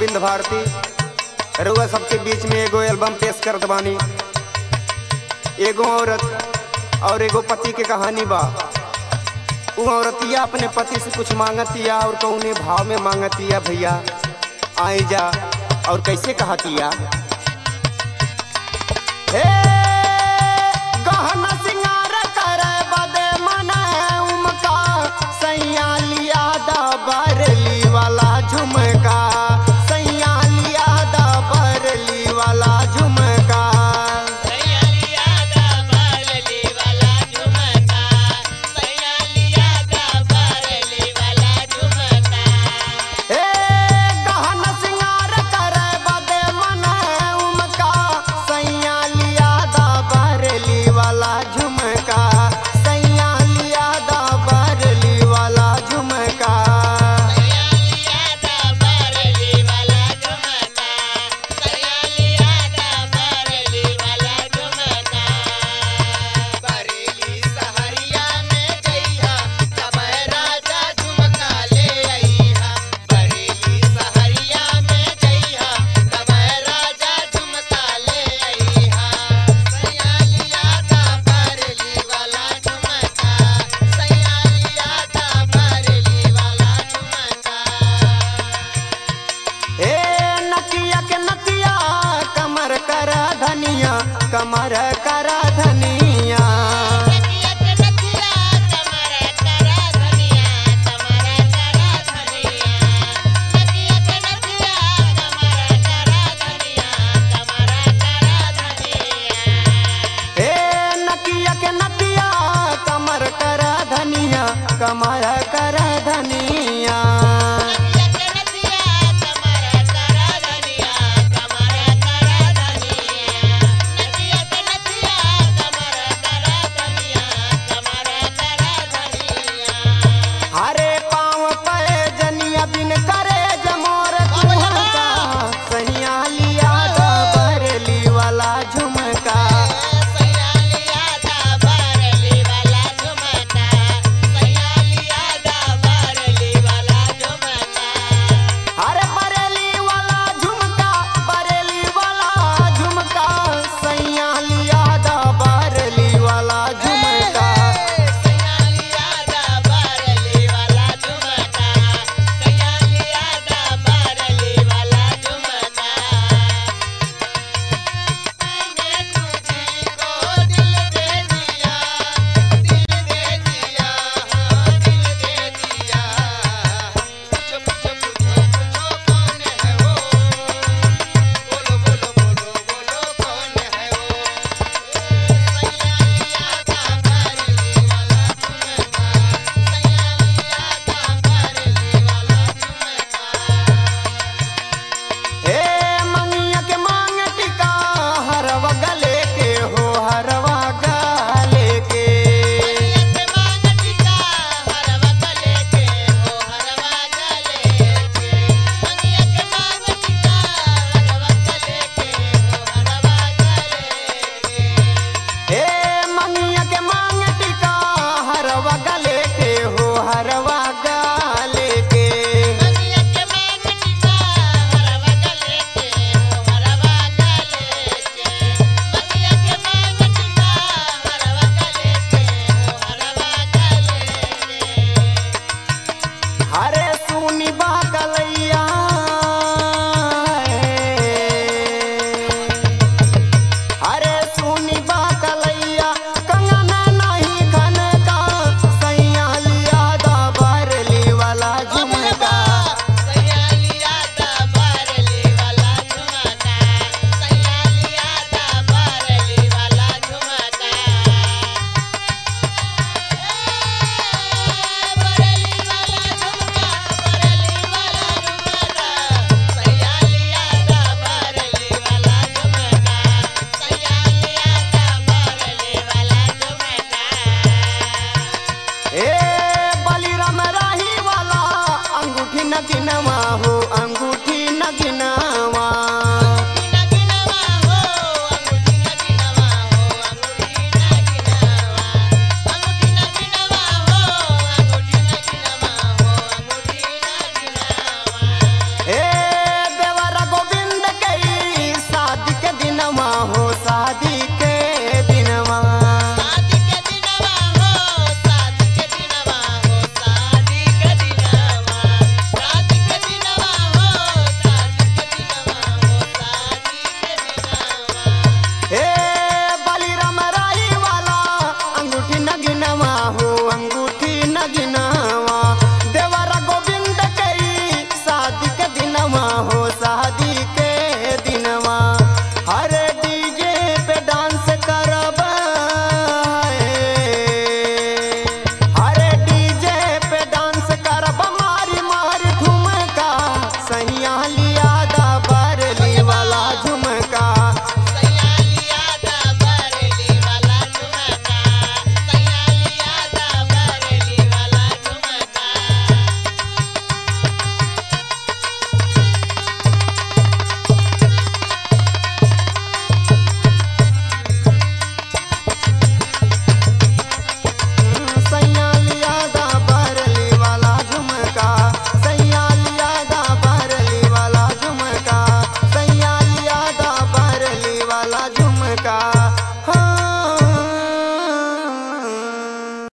अरविंद भारती रुआ सबके बीच में एगो एल्बम पेश करत बानी एगो औरत और एगो पति के कहानी बा उ औरतिया अपने पति से कुछ मांगतिया और कौने भाव में मांगतिया भैया आई जा और कैसे कहतिया हे गहना सिंगार करे बदे मने उमका सैया लिया दा बरली वाला झुमका सैया लिया दा बरली वाला झुमका हे गहना सिंगार करे बदे मने उमका सैया लिया दा बरली वाला झुमका सैया लिया दा बरली वाला झुमका बरेली सहरिया में जइहा तबै राजा झुमका ले अइहा बरेली सहरिया में जइहा तबै राजा झुमका ले अइहा सैया लिया ता बरेली वाला झुमका सैया लिया ता बरेली वाला झुमका ए नकिया के नकिया कमर कर धनिया कमर कर धनिया ए नकिया के नकिया कमर कर धनिया कमर कर धनिया हरे पाँव पे जनिया बिन करे जमोर कुहका सैया लिया दा बरली वाला झुमका अरे बरेली वाला झुमका बरेली वाला झुमका सैया लिया दा बरेली वाला झुमका हे मंगिया के मांग टिका हरवा गले के हो हरवा गले के हे मंगिया के मांग टिका हरवा गले के हो हरवा गले के हरे सुनी बा कलैया हरे सुनी बा कलैया कंगना नहीं खन का सैया लिया दा बरली वाला झुमका ए बलिराम राही वाला अंगूठी न गिनवा हो अंगूठी न गिनवा